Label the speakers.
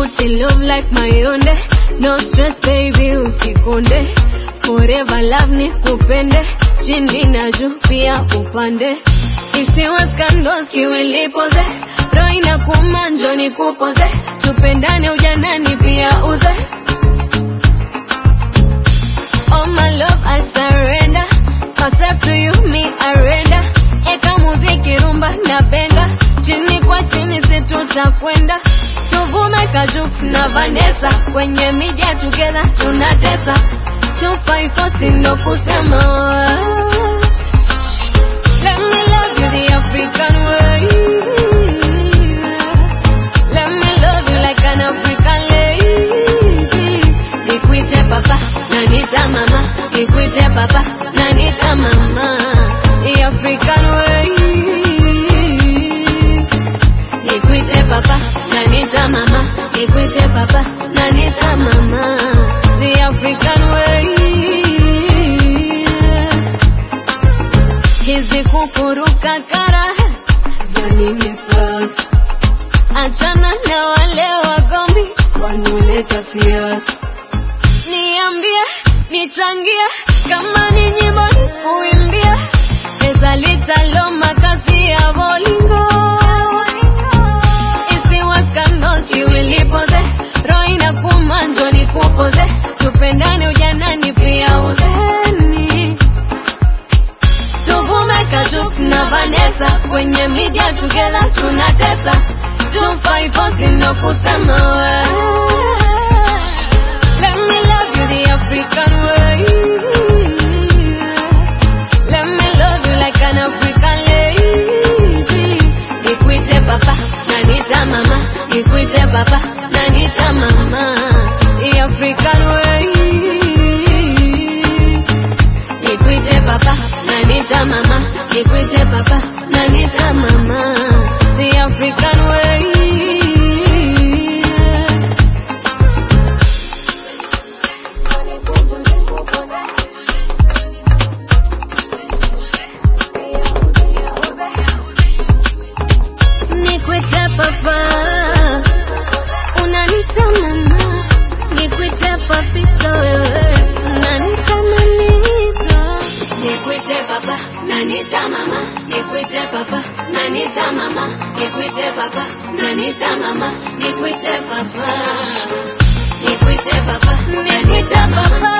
Speaker 1: nikuti love like mayonde no stress baby usikonde forever love nikupende chini na juu pia upande isiwe scandals kiwilipoze roho inakuuma njoo nikupoze tupendane ujanani pia uze Oh my love I surrender Accept to you me arenda Eka muziki rumba na benga Chini kwa chini si tutakwenda Tuvume Kajux na Vanessa Kwenye media together tunatesa 254 sindo kusema Let me love you the African way Let me love you like an African lady Nikuite papa na nita mama Nikuite papa na nita mama The African way Nikuite papa na nita mama Nikuite papa na nita mama The African way Hizi kukuruka kara za nini sasa? Achana na wale wagombi wanaoleta siasa. Niambie, nichangie, kama ni nyimbo nikuimbie, pesa litalo makazi ya bolingo isiwe scandals iwilipoze, roho inakuuma njoo nikupoze, tupendane ujanani pia uzeni tuvume Kajux na Vanessa kwenye media together tunatesa 254 sino kusema we Let me love you the African way Let me love you like an African lady Nikuite papa na nita mama Nikuite papa na nita mama The African way Nikuite papa na nita mama Nikuite papa na nita mama The African way Nikuite papa Unanita mama Nikuite papito wewe Unanita manito Nikuite papa Nanita mama Nikuite papa Nanita mama Nikuite papa Nanita mama Nikuite papa Nikuite papa Nanita papa